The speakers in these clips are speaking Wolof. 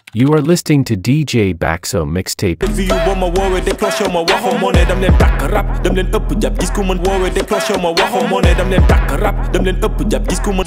You are listening to DJ Baxo Mixtape. fi yu boo ma woowee déclenché ma waxoo moo ne dam leen tàkk rap dam leen ëpp jàpp gis ku mën woowee déclenché ma waxoo moo ne dam leen tàkk rap dam leen ëpp jàpp gis ku mën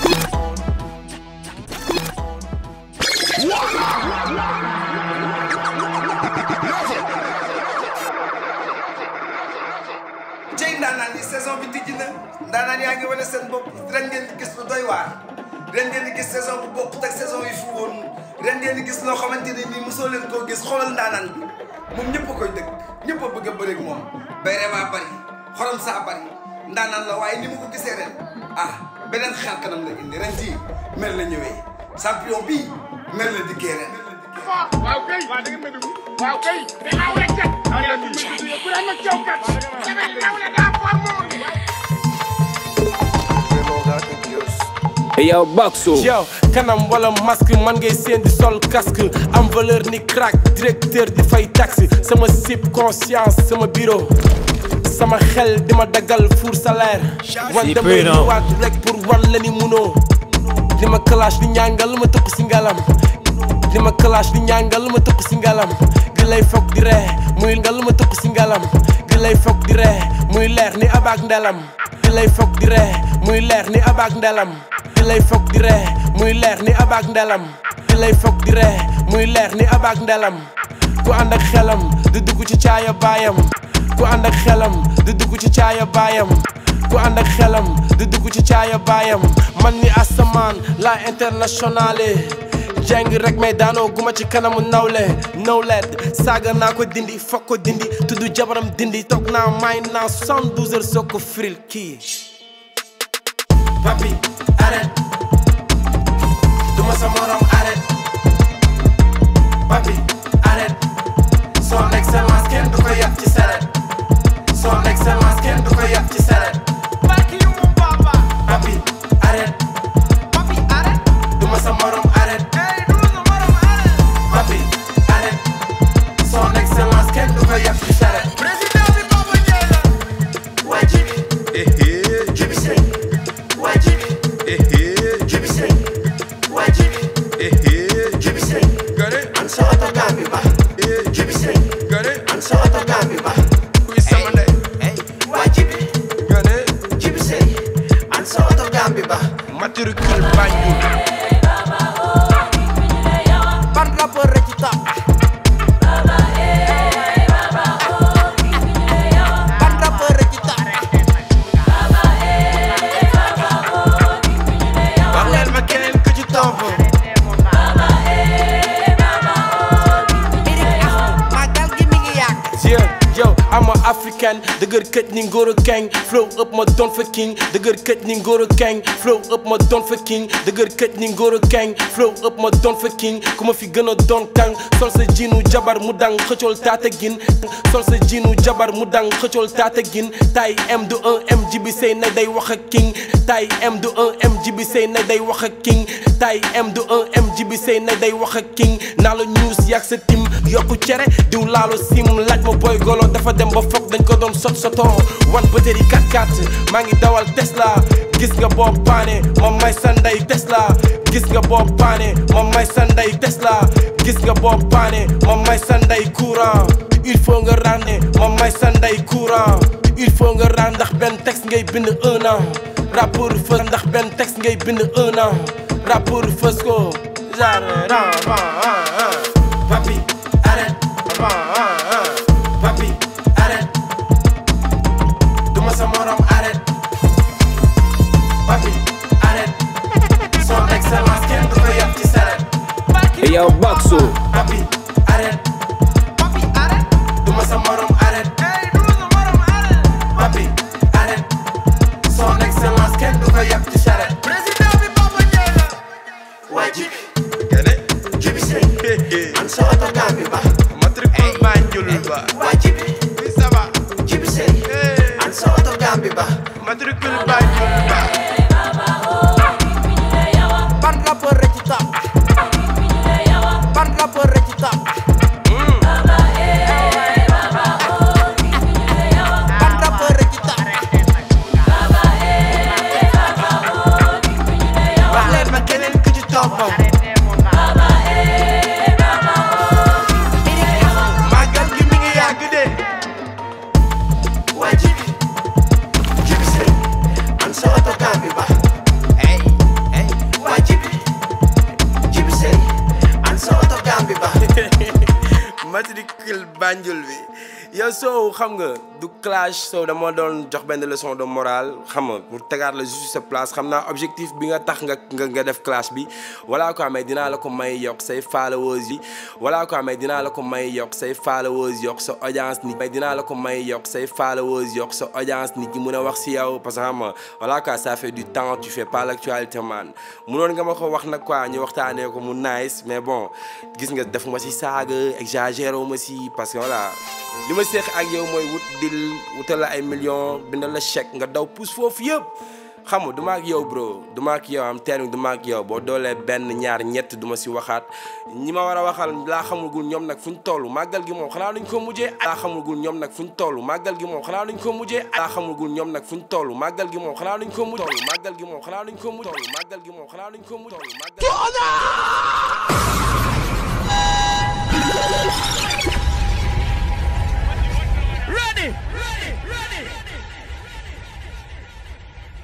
cey ndaanaan yi saison bi tijji na ndaanaan yaa ngi wane seen bopp ren ngeen di gis lu doy waar ren ngeen di gis saison bu bokkut ak saison yi fi woon ren ngeen di gis loo xamante ne nii mosoo leen koo gis xoolal ndaanaan bi moom ñëpp a koy dëkk ñëpp a bëgg a bëreeg moom bayre baa bari xorom saa bari ndaanaan la waaye ni mu ko gisee ren ah beneen xel kanam la indi ren jii mel la ñëwee champion bii mel la dikkee ren waaw kay waaw da nga may dugg waaw kay danaa war a cat yaa ngi may dugg ku daan ma caw kat damay naw la daa for moom yow Baxo yow kanam wala masque man ngay seen di sol casque am valeur ni crack directeur di fay taxi sama sip conscience sama bureau sama xel di ma daggal four salaire wan damay ñëwaat rek pour wan la ni munoo li ma clash di ñàngal ma tëpp si ngalam li ma clash di ñàngal ma tëpp si ngalam gi lay foog di ree muy ngal ma tëpp si ngalam gi lay foog di ree muy leer ni abaak ndelam gi lay foog di ree muy leer ni abaak ndelam gi lay foog di ree muy leer ni abaak ndelam gi lay foog di ree muy leer ni abaak ndelam ku ànd ak xelam di dugg ci caaya baayam ku ànd ak xelam di dugg ci caaya baayam ku ànd ak xelam di dugg ci caaya baayam man ni asamaan la internationale jàng rek may daanoo guma ci kanamu nawle nawlet saaga naa ko dindi fokk ko dindi tudd jabaram dindi toog naa may naa 72 heures soo ko firil kii papi arrête duma sa morom arrête papi arrête son excellence kenn du ko yàpp ci saret son excellence kenn du ko yàpp ci saret barki yu mu papa papi arrête papi arrête duma sa morom arrête hey du sa morom arrête papi arrête son excellence kenn du ko yàpp ci saret président bi Papa Ndiaye la waa jibi jibi sëy waa jibi jibi sëy waa jibi jibi sëy an sa oto gambi ba jibi sëy an sa oto gambi ba waa jibi jibi sëy an sa oto gambi ba matricule Banjul ban rappeur rek ci top ban rappeur rek ci top wax leen ma keneen ku ci topp magal gi mi ngi yàgg Yeah, yo, I'm a African dëgër këj ni ngóor a keng flow up ma doon fa king dëgër këj ni ngóor a keng flow up ma doon fa king dëgër këj ni ngóor a keng flow up ma doon fa king ku ma fi gën a doon kang sol sa jiinu jabar mu dang xëccool taata gin sol sa jiinu jabar mu dang xëccool taata gin tay M du 1 M jibi sey na day wax ak king tay M du 1 M jibi sey na day wax ak king tay M du 1 M jibi sey na day wax ak king naa la news yàgg sa tim yokku cere diw laalo sim laaj ma boy golo dafa dem ba foog dañ ko doon sot sotoo wan bëtëri 4x4 maa ngi dawal Tesla gis nga boo paane ma may sa ndey Tesla gis nga boo paane ma may sa ndey Tesla gis nga boo paane ma may sa ndey courant il faut nga rànne ma may sa ndey courant il faut nga rànd ndax benn texte ngay bind un an rappeur fës ndax benn texte ngay bind un an rappeur fës ko genre papi arrête papi arrête duma sa morom arrête papi arrête son excellence kenn du ko yàpp ci saret yow Baxo papi arrête papi arrête duma sa morom arrête hey du sa morom arrête papi arrête son excellence kenn du ko yàpp ci saret président bi Papa Ndiaye la waa jibi jibi sëy an sa oto gambi ba matricule Banjul ba waa jibi ça va jibi sëy an sa oto gambi ba matricule Banjul ba ban rappeur rek ci top ban rappeur rek ci top ban rappeur rek ci top wax leen ma keneen ku ci toppam Baba, eh, Banjul bi yow soo xam nga du clash soo dama doon jox benn leçon de morale xam nga pour tegaat la juste sa place xam naa objectif bi nga tax nga nga nga def clash bi voilà quoi mais dinaa la ko may yokk say followers yi voilà quoi mais dinaa la ko may yokk say followers yokk sa audience nit mais dinaa la ko may yokk say followers yokk sa audience nit ñi mun a wax si yow parce que xam nga voilà quoi ça fait du temps tu fais pas l'actualité man munoon nga ma ko wax nag quoi ñu waxtaanee ko mu nice mais bon gis nga def ma si saaga exagéré wu ma si parce que voilà li ma seex ak yow mooy wut dil wutal la ay millions bindal la chèque nga daw pousse foofu yëpp xam nga du ma ak yow bro du ma ak yow am teen du ma ak yow boo doolee benn ñaar ñett du ma si waxaat ñi ma war a waxal laa xamagul ñoom nag fu ñu toll màggal gi moom xanaa duñ ko mujjee laa xamagul ñoom nag fu ñu toll màggal gi moom xanaa duñ ko mujjee laa xamagul ñoom nag fu ñu toll màggal gi moom xanaa duñ ko mujj toll màggal gi moom xanaa duñ ko mujj toll màggal gi moom xanaa duñ ko mujj toll màggal